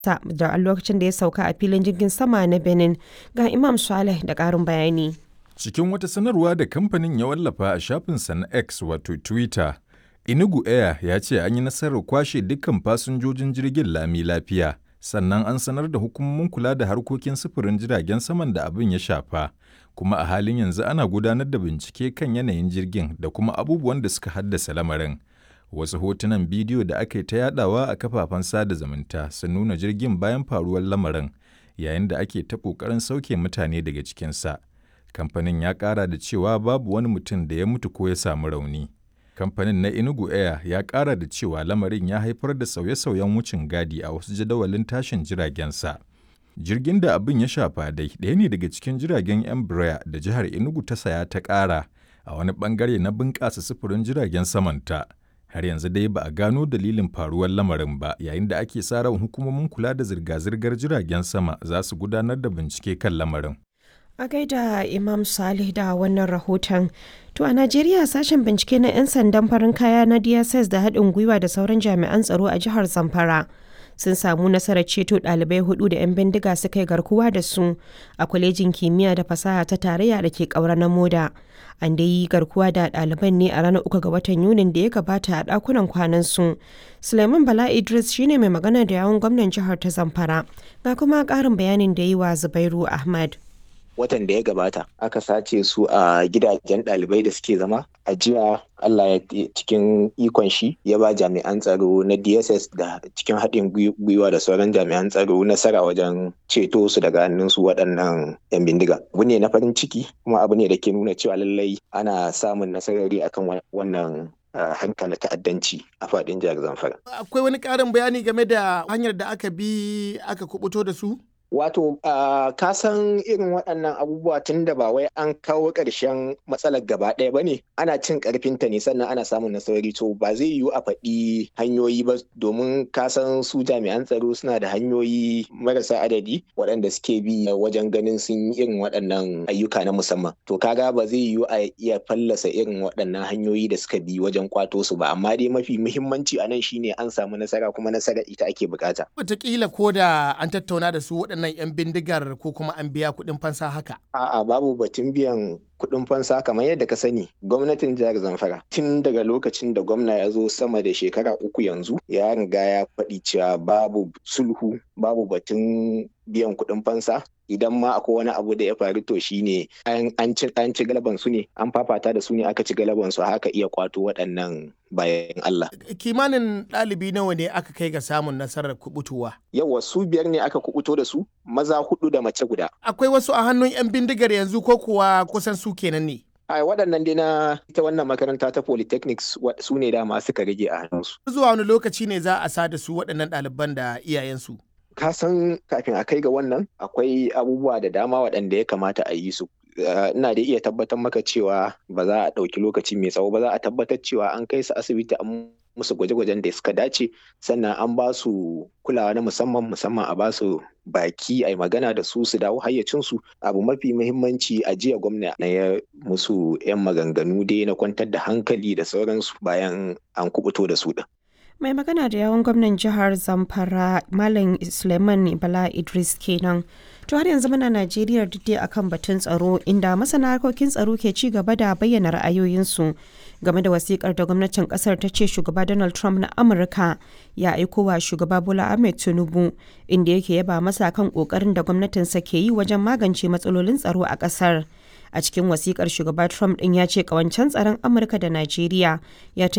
da a lokacin da ya sauka a filin jirgin sama na Benin. Ga Imam Saleh da ƙarin bayani. Cikin wata sanarwa da kamfanin ya wallafa a shafinsa na X wato Twitter, Inugu Air ya ce an yi nasarar kwashe dukkan fasinjojin jirgin lami lafiya, sannan an sanar da hukumomin kula da harkokin sufurin jiragen saman da abin ya shafa, kuma a halin yanzu ana gudanar da bincike kan yanayin jirgin da kuma abubuwan da suka haddasa lamarin. Wasu hotunan bidiyo da aka yi ta yadawa a kafafen sada zumunta sun nuna jirgin bayan faruwar lamarin, yayin da ake ta ƙoƙarin sauke mutane daga cikinsa. Kamfanin ya ƙara da cewa babu wani mutum da ya mutu ko ya samu rauni. Kamfanin na Enugu Air ya ƙara da cewa lamarin ya haifar da sauye-sauyen wucin gadi a wasu jadawalin tashin jiragensa. Jirgin da abin ya shafa dai ɗaya ne daga cikin jiragen Embraer da jihar Enugu ta saya ta ƙara a wani ɓangare na bunƙasa sufurin jiragen samanta. Har yanzu dai ba a gano dalilin faruwar lamarin ba yayin da ake sa ran hukumomin kula da zirga-zirgar jiragen sama za su gudanar da bincike kan lamarin. A gaida Imam Salih da wannan rahoton. To a Najeriya sashen bincike na 'yan sandan farin kaya na DSS da haɗin gwiwa da sauran jami'an tsaro a jihar Zamfara. Sun samu nasarar ceto ɗalibai hudu da 'yan bindiga suka yi garkuwa da su a kwalejin kimiyya da fasaha ta tarayya da ke ƙaura na moda. An dai yi garkuwa da ɗaliban ne a ranar uku ga watan Yunin da ya gabata a ɗakunan kwanan su. Suleiman Bala Idris shine mai magana da yawun gwamnan jihar ta Zamfara. Ga kuma ƙarin bayanin da yi wa Zubairu Ahmad. watan da ya gabata aka sace su a gidajen ɗalibai da suke zama a jiya Allah ya cikin ikon shi ya ba jami'an tsaro na DSS da cikin haɗin gwiwa da sauran jami'an tsaro nasara wajen ceto su daga hannun su waɗannan 'yan bindiga. Abu ne na farin ciki kuma abu ne da ke nuna cewa lallai ana samun nasarari akan wannan Uh, hankali ta'addanci a faɗin jihar Zamfara. Akwai wani ƙarin bayani game da hanyar da aka bi aka kubuto da su? Wato, uh, ka san irin waɗannan abubuwa tun da ba wai an kawo ƙarshen matsalar gaba ɗaya ba ne, ana cin ƙarfinta ne sannan ana samun nasarori to ba zai yiwu a faɗi hanyoyi ba domin ka san su jami'an tsaro suna da hanyoyi marasa adadi waɗanda suke bi wajen ganin sun yi irin waɗannan ayyuka na musamman. To kaga ba zai yiwu a iya fallasa irin waɗannan hanyoyi da suka bi wajen kwato su ba, amma dai mafi muhimmanci a nan shine an samu nasara kuma nasara ita ake bukata. Wataƙila ko da an tattauna da su waɗannan waɗannan 'yan bindigar ko kuma an biya kuɗin fansa haka? A'a babu batun biyan kuɗin fansa kamar yadda ka sani gwamnatin jihar Zamfara tun daga lokacin da gwamna ya zo sama da shekara uku yanzu ya riga ya faɗi cewa babu sulhu babu batun biyan kuɗin fansa idan ma akwai wani abu da ya faru to shine an ci an ci galaban su ne an fafata da su ne aka ci galaban su haka iya kwato waɗannan bayan Allah. Kimanin ɗalibi nawa ne aka kai ga samun nasarar kubutuwa? Yawa su biyar ne aka kubuto da su maza hudu da mace guda. Akwai wasu a hannun 'yan bindigar yanzu ko kuwa kusan su kenan ne? a waɗannan dai na ita wannan makaranta ta polytechnics su ne dama suka rage a hannunsu. Zuwa wani lokaci ne za a sa da su waɗannan ɗaliban da iyayensu? ka san kafin a kai ga wannan akwai abubuwa da dama waɗanda ya kamata a yi su ina da iya tabbatar maka cewa ba za a ɗauki lokaci mai tsawo ba za a tabbatar cewa an kai su asibiti an musu gwaje-gwajen da suka dace sannan an ba su kulawa na musamman musamman a ba su baki a magana da su su dawo hayyacinsu abu mafi muhimmanci a jiya gwamna na ya musu 'yan maganganu dai na kwantar da hankali da sauransu bayan an kubuto da su din. mai magana da yawon gwamnan jihar zamfara malam suleiman bala idris kenan to har yanzu muna najeriya dai akan batun tsaro inda masana harkokin tsaro ke ci gaba da bayyana ra'ayoyinsu game da wasikar da gwamnatin kasar ta ce shugaba donald trump na amurka ya aiko wa shugaba bola ahmed tinubu inda yake yaba masa kan kokarin da gwamnatinsa ke yi wajen magance matsalolin tsaro a kasar a cikin wasikar shugaba trump din ya ce kawancen tsaron amurka da najeriya ya